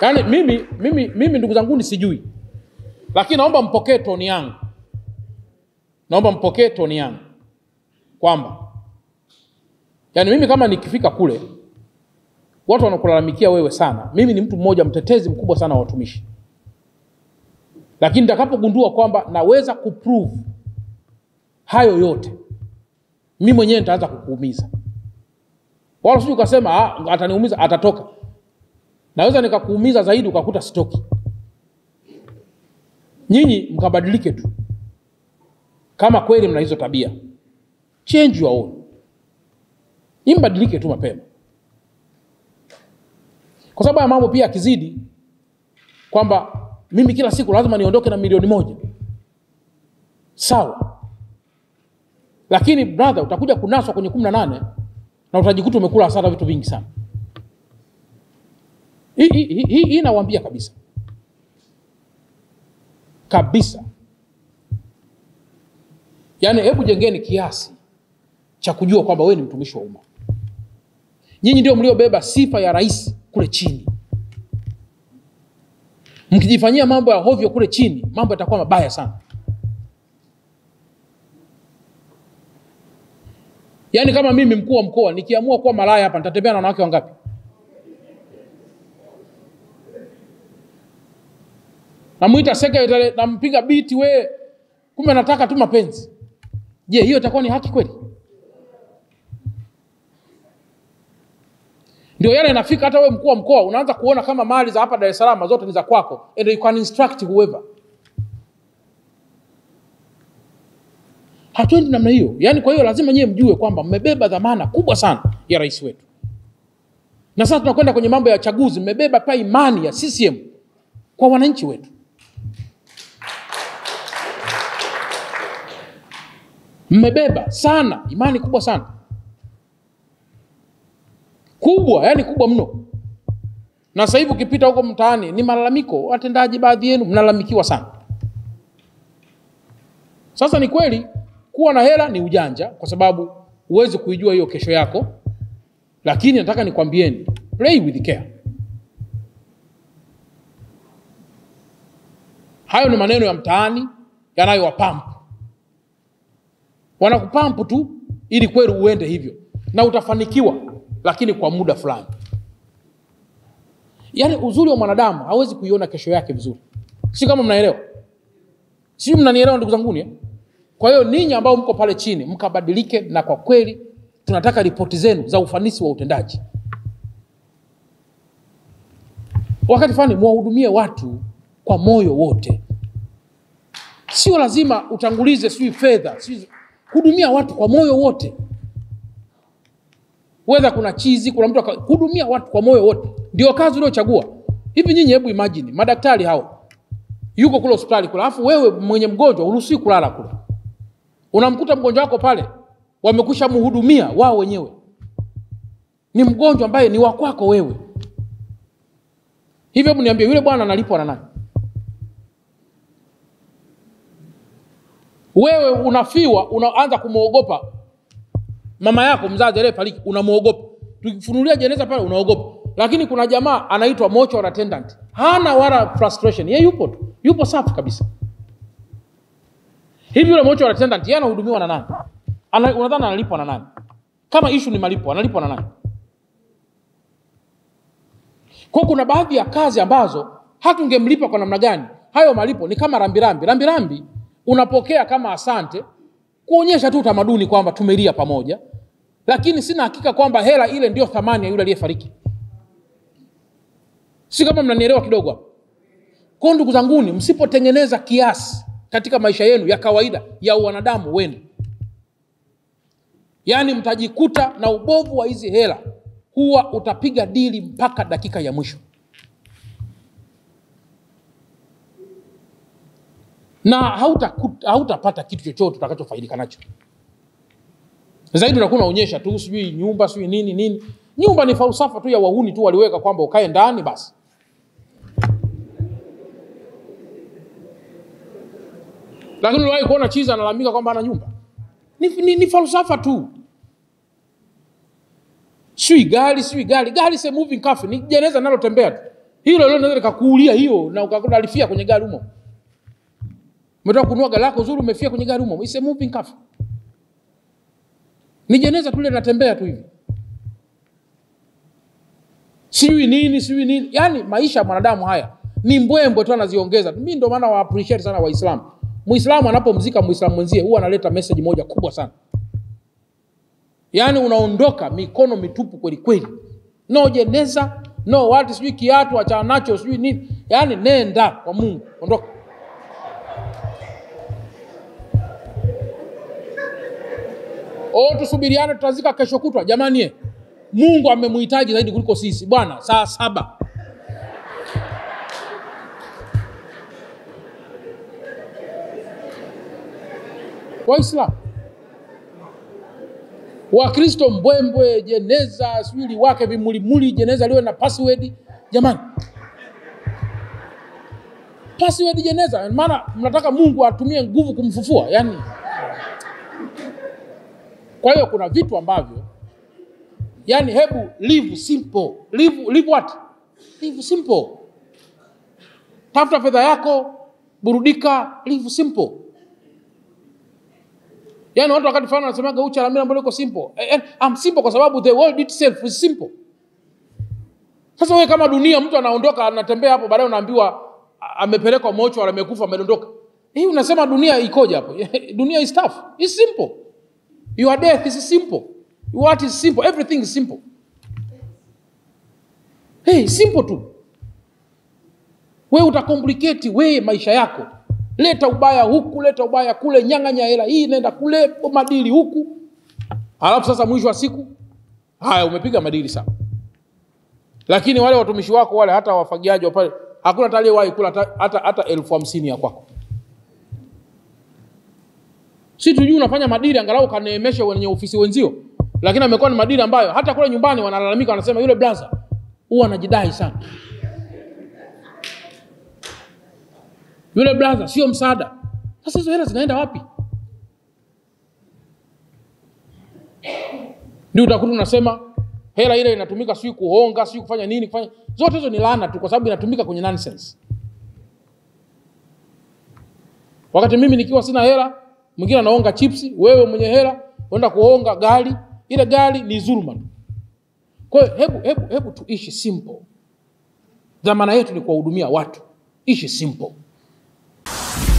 yaani mimi, mimi, mimi ndugu zangu sijui, lakini naomba mpokee toni yangu, naomba mpokee toni yangu kwamba yaani mimi kama nikifika kule watu wanakulalamikia wewe sana, mimi ni mtu mmoja mtetezi mkubwa sana wa watumishi, lakini nitakapogundua kwamba naweza kuprove hayo yote, mimi mwenyewe nitaanza kukuumiza, wala sijui ukasema "Ah, ataniumiza, atatoka. Naweza nikakuumiza zaidi ukakuta sitoki. Nyinyi mkabadilike tu, kama kweli mna hizo tabia, change your own, nyinyi mbadilike tu mapema kwa sababu ya mambo pia yakizidi kwamba mimi kila siku lazima niondoke na milioni moja sawa lakini brother utakuja kunaswa kwenye kumi na nane na utajikuta umekula hasara vitu vingi sana hii hii- hii- hii nawambia kabisa kabisa yaani hebu jengeni kiasi cha kujua kwamba wewe ni mtumishi wa umma nyinyi ndio mliobeba sifa ya rais kule chini mkijifanyia mambo ya hovyo kule chini mambo yatakuwa mabaya sana yaani kama mimi mkuu wa mkoa nikiamua kuwa malaya hapa nitatembea na wanawake wangapi namwita sekretari nampiga biti we kumbe nataka tu mapenzi je hiyo itakuwa ni haki kweli ndio yale inafika hata wewe mkuu wa mkoa unaanza kuona kama mali za hapa dar es salaam zote ni za kwako and you can instruct whoever hatuendi namna hiyo yaani kwa hiyo lazima nyewe mjue kwamba mmebeba dhamana kubwa sana ya rais wetu na sasa tunakwenda kwenye mambo ya chaguzi mmebeba pia imani ya ccm kwa wananchi wetu mmebeba sana imani kubwa sana kubwa yani kubwa mno na sasa hivi ukipita huko mtaani ni malalamiko watendaji baadhi yenu mnalalamikiwa sana sasa ni kweli kuwa na hela ni ujanja kwa sababu huwezi kuijua hiyo kesho yako lakini nataka nikwambieni play with care hayo ni maneno ya mtaani yanayowapampu wanakupampu tu ili kweli uende hivyo na utafanikiwa lakini kwa muda fulani yaani uzuri wa mwanadamu hawezi kuiona kesho yake vizuri si kama mnaelewa sijui mnanielewa ndugu zanguni eh? kwa hiyo ninyi ambao mko pale chini mkabadilike na kwa kweli tunataka ripoti zenu za ufanisi wa utendaji wakati fulani mwahudumie watu kwa moyo wote sio lazima utangulize sijui fedha sijui hudumia watu kwa moyo wote wedha kuna chizi kuna mtu aka- hudumia watu kwa moyo wote ndio kazi uliochagua hivi nyinyi hebu imagine madaktari hao yuko kule hospitali kule alafu wewe mwenye mgonjwa uruhusiwi kulala kule unamkuta mgonjwa wako pale wamekusha mhudumia wao wenyewe ni mgonjwa ambaye ni wakwako wewe hivyo hebu niambie yule bwana analipwa na nani wewe unafiwa unaanza kumwogopa mama yako mzazi aliyefariki unamwogopa tukifunulia jeneza pale unaogopa lakini kuna jamaa anaitwa mortuary attendant hana wala frustration ye yupo tu yupo safi kabisa hivi yule mortuary attendant yeye anahudumiwa na nani Ana, unadhani analipwa na nani kama ishu ni malipo analipwa na nani kwa kuna baadhi ya kazi ambazo hata ungemlipa kwa namna gani hayo malipo ni kama rambirambi rambirambi unapokea kama asante kuonyesha tu utamaduni kwamba tumelia pamoja lakini sina hakika kwamba hela ile ndio thamani ya yule aliyefariki si kama mnanielewa kidogo hapo kwao ndugu zanguni msipotengeneza kiasi katika maisha yenu ya kawaida ya uwanadamu wenu yaani mtajikuta na ubovu wa hizi hela huwa utapiga dili mpaka dakika ya mwisho na hautapata hauta kitu chochote utakachofaidika nacho zaidi unakuwa unaonyesha tu sijui nyumba sijui nini nini nyumba ni falsafa tu ya wahuni tu waliweka kwamba ukae ndani basi lakini uliwahi kuona chiza analalamika kwamba ana nyumba ni, ni, ni falsafa tu sijui gari sijui gari gari se moving coffin ni jeneza linalotembea tu hilo leo naweza likakuulia hiyo na ukalifia kwenye gari humo umetoka kununua gari lako zuri umefia kwenye gari humo It's a moving car ni jeneza tu ile linatembea tu hivi sijui nini sijui nini yaani maisha ya mwanadamu haya ni mbwembwe tu anaziongeza mi ndio maana wa appreciate sana waislamu muislamu anapomzika muislamu mwenzie huwa analeta message moja kubwa sana yaani unaondoka mikono mitupu kweli kweli no jeneza no watu sijui kiatu achana nacho sijui nini yaani nenda kwa mungu ondoka o tusubiriane tutazika kesho kutwa jamani ye mungu amemhitaji zaidi kuliko sisi bwana saa saba waislamu wakristo mbwembwe jeneza sijui liwake vimulimuli jeneza liwe na password jamani password jeneza maana mnataka mungu atumie nguvu kumfufua yani kwa hiyo kuna vitu ambavyo yani hebu live simple live, live what live simple tafuta fedha yako burudika live simple yani watu wakati fulani wanasemaga ucha lamila mbona iko simple eh, eh, I'm simple kwa sababu the world itself is simple sasa wewe kama dunia mtu anaondoka anatembea hapo baadaye unaambiwa a- amepelekwa mocho amekufa amedondoka hii unasema dunia ikoje hapo dunia is tough is simple your death is simple what is simple everything is simple hey, simple tu wewe utakompliketi wewe maisha yako leta ubaya huku leta ubaya kule nyang'anya hela hii nenda kule madili huku alafu sasa mwisho wa siku haya umepiga madili sana lakini wale watumishi wako wale hata wafagiaji wa pale hakuna hata aliyewahi kula hata, hata, hata elfu hamsini ya kwako si tujui unafanya madili angalau kaneemeshe wenye ofisi wenzio lakini amekuwa ni madili ambayo hata kule nyumbani wanalalamika wanasema yule blaza huwa anajidai sana yule blaza sio msaada sasa hizo hela zinaenda wapi ndio utakuta unasema hela ile inatumika sijui kuhonga sijui kufanya nini kufanya zote hizo ni laana tu kwa sababu inatumika kwenye nonsense wakati mimi nikiwa sina hela mwingine anaonga chipsi wewe mwenye hela uenda kuonga gari ile gari ni dhuluma tu kwa hiyo hebu, hebu, hebu tuishi simple dhamana yetu ni kuwahudumia watu ishi simple